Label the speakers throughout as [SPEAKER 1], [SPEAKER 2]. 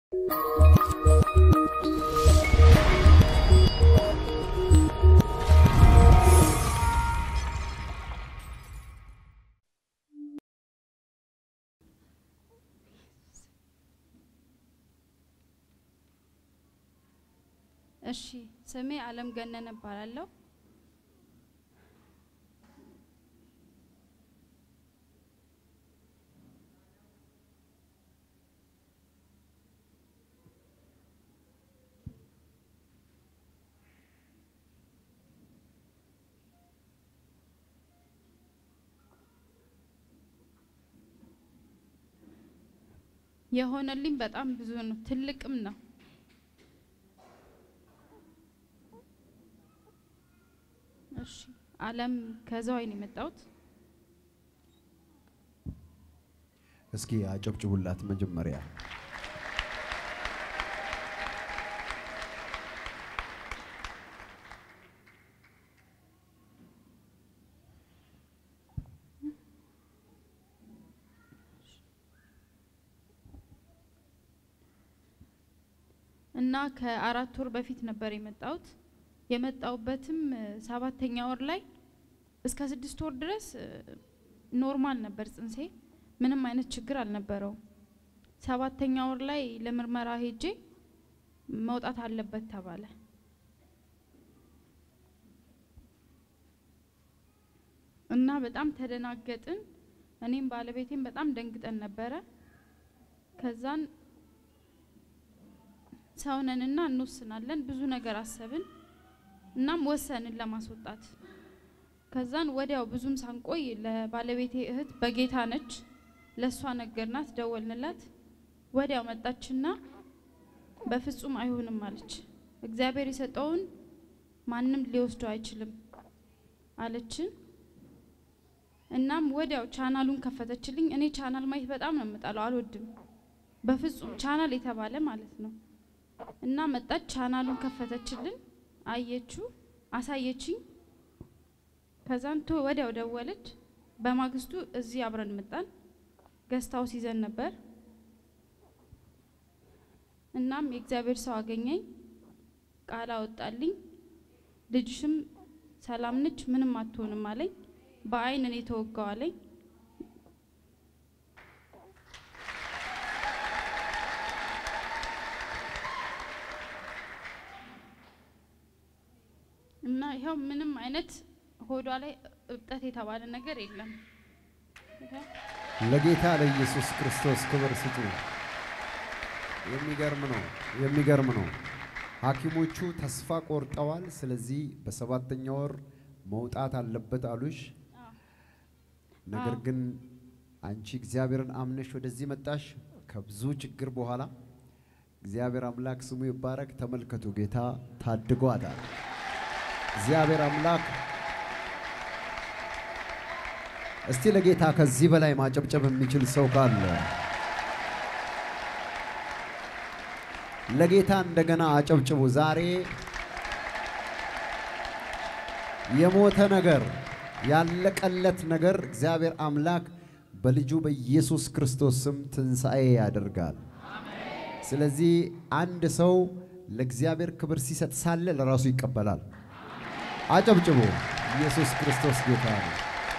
[SPEAKER 1] እሺ ስሜ አለም ገነነ እባላለሁ። የሆነልኝ በጣም ብዙ ነው፣ ትልቅም ነው። እሺ አለም ከዘዋይ ነው የመጣሁት።
[SPEAKER 2] እስኪ አጨብጭቡላት መጀመሪያ።
[SPEAKER 1] እና ከአራት ወር በፊት ነበር የመጣሁት። የመጣሁበትም እ፣ ሰባተኛ ወር ላይ እስከ ስድስት ወር ድረስ እ፣ ኖርማል ነበር ጽንሴ፣ ምንም አይነት ችግር አልነበረውም። ሰባተኛ ወር ላይ ለምርመራ ሄጄ መውጣት አለበት ተባለ። እና በጣም ተደናገጥን። እኔም ባለቤቴም በጣም ደንግጠን ነበረ። ከዛን ሰውነንና እንወስናለን ብዙ ነገር አሰብን። እናም ወሰንን ለማስወጣት። ከዛን ወዲያው ብዙም ሳንቆይ ለባለቤቴ እህት በጌታ ነች፣ ለእሷ ነገርናት፣ ደወልንላት። ወዲያው መጣችና በፍጹም አይሆንም አለች። እግዚአብሔር የሰጠውን ማንም ሊወስደው አይችልም አለችን። እናም ወዲያው ቻናሉን ከፈተችልኝ። እኔ ቻናል ማየት በጣም ነው የምጠላው፣ አልወድም በፍጹም ቻናል የተባለ ማለት ነው። እና መጣች፣ ቻናሉን ከፈተችልን፣ አየችው፣ አሳየችኝ። ከዛን ቶ ወዲያው ደወለች። በማግስቱ እዚህ አብረን መጣን። ገስት ሃውስ ይዘን ነበር። እናም የእግዚአብሔር ሰው አገኘኝ፣ ቃል አወጣልኝ። ልጅሽም ሰላም ነች፣ ምንም አትሆንም አለኝ። በአይን እኔ ተወጋው አለኝ። እና ይኸው ምንም አይነት ሆዷ ላይ እብጠት የተባለ ነገር የለም። ይኸው
[SPEAKER 2] ለጌታ ለኢየሱስ ክርስቶስ ክብር ስጡ። የሚገርም ነው፣ የሚገርም ነው። ሐኪሞቹ ተስፋ ቆርጠዋል። ስለዚህ በሰባተኛ ወር መውጣት አለበት አሉሽ።
[SPEAKER 1] አዎ።
[SPEAKER 2] ነገር
[SPEAKER 1] አዎ።
[SPEAKER 2] ግን አንቺ እግዚአብሔርን አምነሽ ወደዚህ መጣሽ ከብዙ ችግር በኋላ። እግዚአብሔር አምላክ ስሙ ይባረክ። ተመልከቱ፣ ጌታ ታድጓታል። እግዚአብሔር አምላክ እስቲ ለጌታ ከዚህ በላይ ማጨብጨብ የሚችል ሰው ካለ ለጌታ እንደገና አጨብጭቡ። ዛሬ የሞተ ነገር ያለቀለት ነገር እግዚአብሔር አምላክ በልጁ በኢየሱስ ክርስቶስ ስም ትንሣኤ ያደርጋል። ስለዚህ አንድ ሰው ለእግዚአብሔር ክብር ሲሰጥ ሳለ ለራሱ ይቀበላል። አጨብጭቡ። ኢየሱስ ክርስቶስ ጌታ ነው።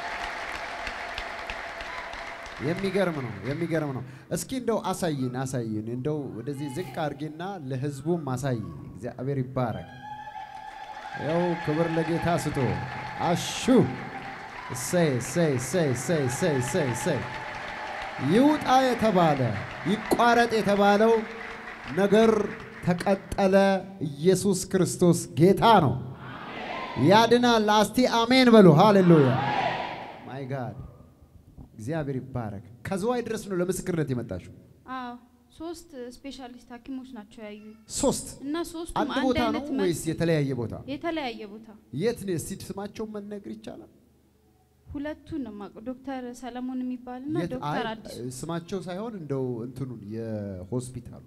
[SPEAKER 2] የሚገርም ነው፣ የሚገርም ነው። እስኪ እንደው አሳይን፣ አሳይን። እንደው ወደዚህ ዝቅ አድርጌና ለህዝቡም አሳይ። እግዚአብሔር ይባረክ። ያው ክብር ለጌታ ስቶ አሹ እሰይ እሰይ እሰይ እሰይ እሰይ እሰይ እሰይ ይውጣ የተባለ ይቋረጥ የተባለው ነገር ተቀጠለ። ኢየሱስ ክርስቶስ ጌታ ነው፣ ያድናል። እስቲ አሜን በሉ። ሃሌሉያ ማይ ጋድ እግዚአብሔር ይባረክ። ከዝዋይ ድረስ ነው ለምስክርነት የመጣችው።
[SPEAKER 1] አዎ ሶስት ስፔሻሊስት ሐኪሞች ናቸው ያዩ
[SPEAKER 2] ሶስት
[SPEAKER 1] እና ሶስቱም
[SPEAKER 2] አንድ
[SPEAKER 1] አንድ
[SPEAKER 2] ቦታ ነው
[SPEAKER 1] አይነት መልስ
[SPEAKER 2] ወይስ የተለያየ ቦታ?
[SPEAKER 1] የተለያየ ቦታ
[SPEAKER 2] የት ነው? እስቲ ስማቸውን መነገር ይቻላል?
[SPEAKER 1] ሁለቱን ነው የማውቀው። ዶክተር ሰለሞን የሚባልና
[SPEAKER 2] የት?
[SPEAKER 1] ዶክተር
[SPEAKER 2] አይ
[SPEAKER 1] አዲሱ
[SPEAKER 2] ስማቸው ሳይሆን እንደው እንትኑን የሆስፒታሉ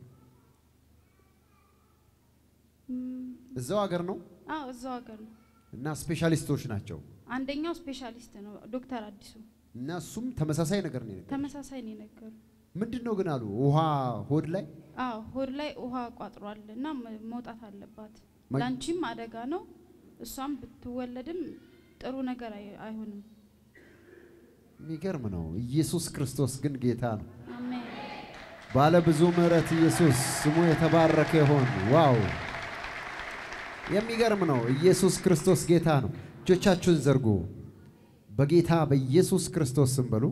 [SPEAKER 1] እም፣
[SPEAKER 2] እዛው ሀገር ነው
[SPEAKER 1] አዎ እዛው ሀገር ነው።
[SPEAKER 2] እና ስፔሻሊስቶች ናቸው
[SPEAKER 1] አንደኛው ስፔሻሊስት ነው ዶክተር አዲሱ።
[SPEAKER 2] እና እሱም ተመሳሳይ ነገር ነው የነገረኝ።
[SPEAKER 1] ተመሳሳይ ነው የነገሩ።
[SPEAKER 2] ምንድን ነው ግን አሉ ውሃ ሆድ ላይ
[SPEAKER 1] አዎ ሆድ ላይ ውሃ ቋጥሯል እና መ- መውጣት አለባት።
[SPEAKER 2] ማ-
[SPEAKER 1] ላንቺም አደጋ ነው። እሷም ብትወለድም ጥሩ ነገር አይ- አይሆንም።
[SPEAKER 2] የሚገርም ነው። ኢየሱስ ክርስቶስ ግን ጌታ ነው።
[SPEAKER 1] አሜን
[SPEAKER 2] ባለ ብዙ ምሕረት ኢየሱስ ስሙ የተባረከ ይሆን። ዋው የሚገርም ነው። ኢየሱስ ክርስቶስ ጌታ ነው። እጆቻችሁን ዘርጉ። በጌታ በኢየሱስ ክርስቶስ ስም በሉ።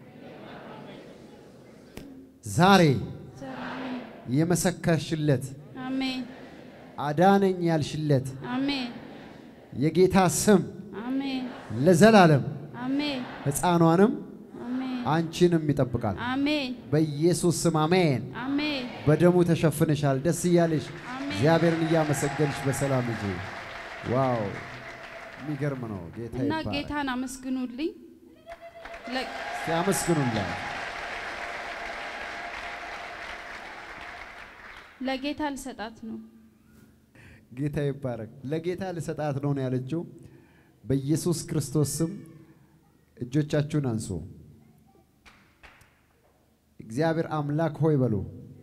[SPEAKER 2] ዛሬ
[SPEAKER 1] አሜን
[SPEAKER 2] የመሰከርሽለት
[SPEAKER 1] አሜን
[SPEAKER 2] አዳነኝ ያልሽለት
[SPEAKER 1] አሜን
[SPEAKER 2] የጌታ ስም
[SPEAKER 1] አሜን
[SPEAKER 2] ለዘላለም
[SPEAKER 1] አሜን
[SPEAKER 2] ሕፃኗንም
[SPEAKER 1] አሜን
[SPEAKER 2] አንቺንም ይጠብቃል።
[SPEAKER 1] አሜን
[SPEAKER 2] በኢየሱስ ስም አሜን።
[SPEAKER 1] አሜን
[SPEAKER 2] በደሙ ተሸፍነሻል። ደስ እያለሽ
[SPEAKER 1] አሜን።
[SPEAKER 2] እግዚአብሔርን እያመሰገንሽ በሰላም ሂጂ። ዋው የሚገርም ነው። ጌታ
[SPEAKER 1] እና
[SPEAKER 2] ይባረክ።
[SPEAKER 1] ጌታን አመስግኑልኝ። ለ-
[SPEAKER 2] እስቲ አመስግኑላት።
[SPEAKER 1] ለጌታ ልሰጣት ነው።
[SPEAKER 2] ጌታ ይባረክ። ለጌታ ልሰጣት ነው ነው ያለችው። በኢየሱስ ክርስቶስ ስም እጆቻችሁን አንሱ። እግዚአብሔር አምላክ ሆይ በሉ።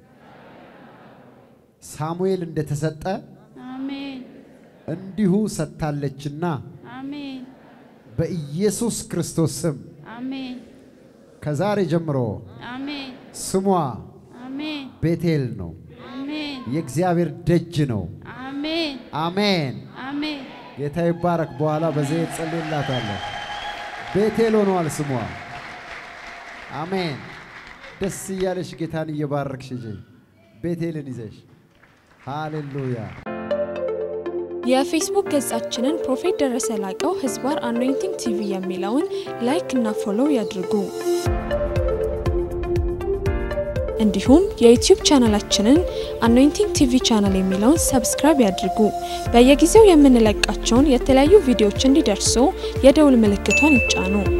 [SPEAKER 2] ሳሙኤል እንደተሰጠ
[SPEAKER 1] አሜን
[SPEAKER 2] እንዲሁ ሰጥታለችና
[SPEAKER 1] አሜን
[SPEAKER 2] በኢየሱስ ክርስቶስ ስም
[SPEAKER 1] አሜን
[SPEAKER 2] ከዛሬ ጀምሮ
[SPEAKER 1] አሜን
[SPEAKER 2] ስሟ
[SPEAKER 1] አሜን
[SPEAKER 2] ቤቴል ነው።
[SPEAKER 1] አሜን
[SPEAKER 2] የእግዚአብሔር ደጅ ነው።
[SPEAKER 1] አሜን
[SPEAKER 2] አሜን።
[SPEAKER 1] አሜን
[SPEAKER 2] ጌታ ይባረክ። በኋላ በዘይት ጸልይላታለሁ። ቤቴል ሆኗል ስሟ። አሜን። ደስ እያለሽ ጌታን እየባረክሽ ሂጂ። ቤቴልን ይዘሽ ሃሌሉያ።
[SPEAKER 3] የፌስቡክ ገጻችንን ፕሮፌት ደረሰ ላቀው ህዝባር አኖይንቲንግ ቲቪ የሚለውን ላይክ እና ፎሎው ያድርጉ። እንዲሁም የዩቲዩብ ቻናላችንን አኖይንቲንግ ቲቪ ቻናል የሚለውን ሰብስክራይብ ያድርጉ። በየጊዜው የምንለቃቸውን የተለያዩ ቪዲዮዎች እንዲደርሱ የደውል ምልክቷን ይጫኑ።